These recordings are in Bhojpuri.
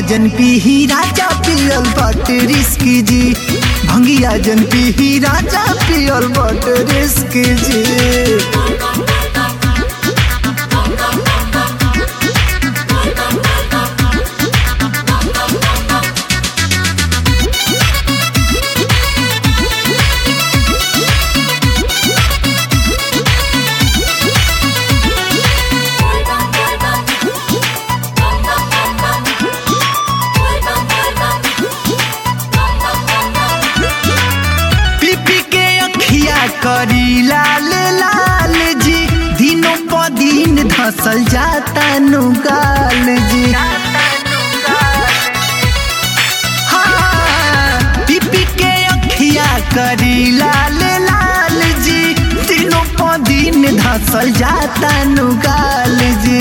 जन पीही राजा पियल बट रिस्क जी भंगिया जन पीही राजा पियल बट रिस्क जी पी पी के अखिया करी लाल लाल जी दिनों प दिन धसल जाता नुगाल जी हाँ, पी पी के अखिया करी लाल लाल जी दिनों प दिन धसल जाता नुगाल जी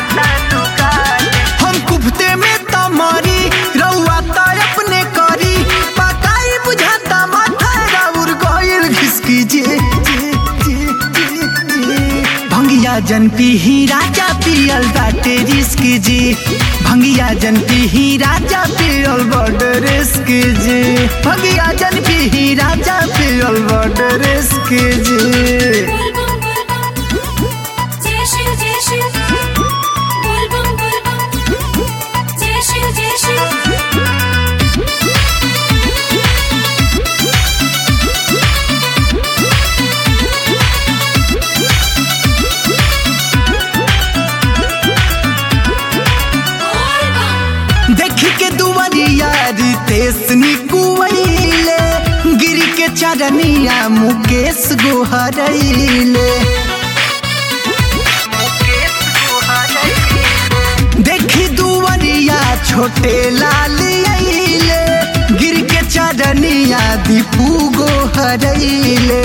हम कुफते में तमारी रउआ त अपने करी पकाई बुझाता माथा राउर गइल घिसकी जे जे जे जे जे भंगिया जन पीही राजा पियल बाटे रिस्क जी भंगिया जन पीही राजा पियल बड रिस्क जी भंगिया जन पीही राजा पियल बड रिस्क जी जय शिव जय शिव बोल बम बोल बम जय शिव जय शिव बोल बम देखी के दुवरिया रितेश निकुवैले गिर के चरनिया मुकेश गोहरैले देखी दुवरिया छोटे लाल अइले गिर के चरनिया दीपू गोहरैले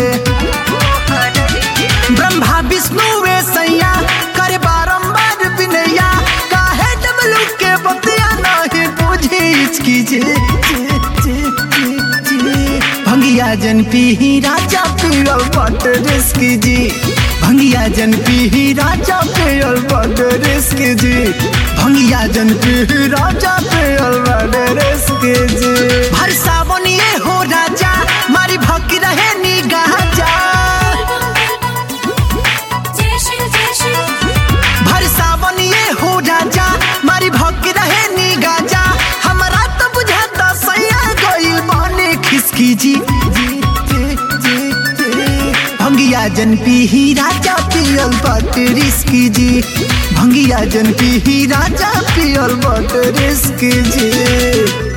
ब्रह्मा विष्णु वे सैया करे बारंबार विनया काहे डबलू के बतिया नहीं बुझी इसकी जे जे जे जे जे भंगिया जन पीही राजा पियल बट रिस्क जी भंगिया जन पीही राजा पियल बट रिस्क जी भंगिया जन पीही राजा पियल बट रिस्क जी भर सावन ये हो राजा मारी भक्ति रहे निगाह जा जय शिव जय शिव भर सावन ये हो राजा मारी भक्ति रहे नी गाजा हमरा तो बुझाता सैया गइल बने खिसकी जी जी जी जी जी भंगिया जन पीही राजा पियल बट रिस्क जी भंगिया जन पीही राजा पियल बट रिस्क जी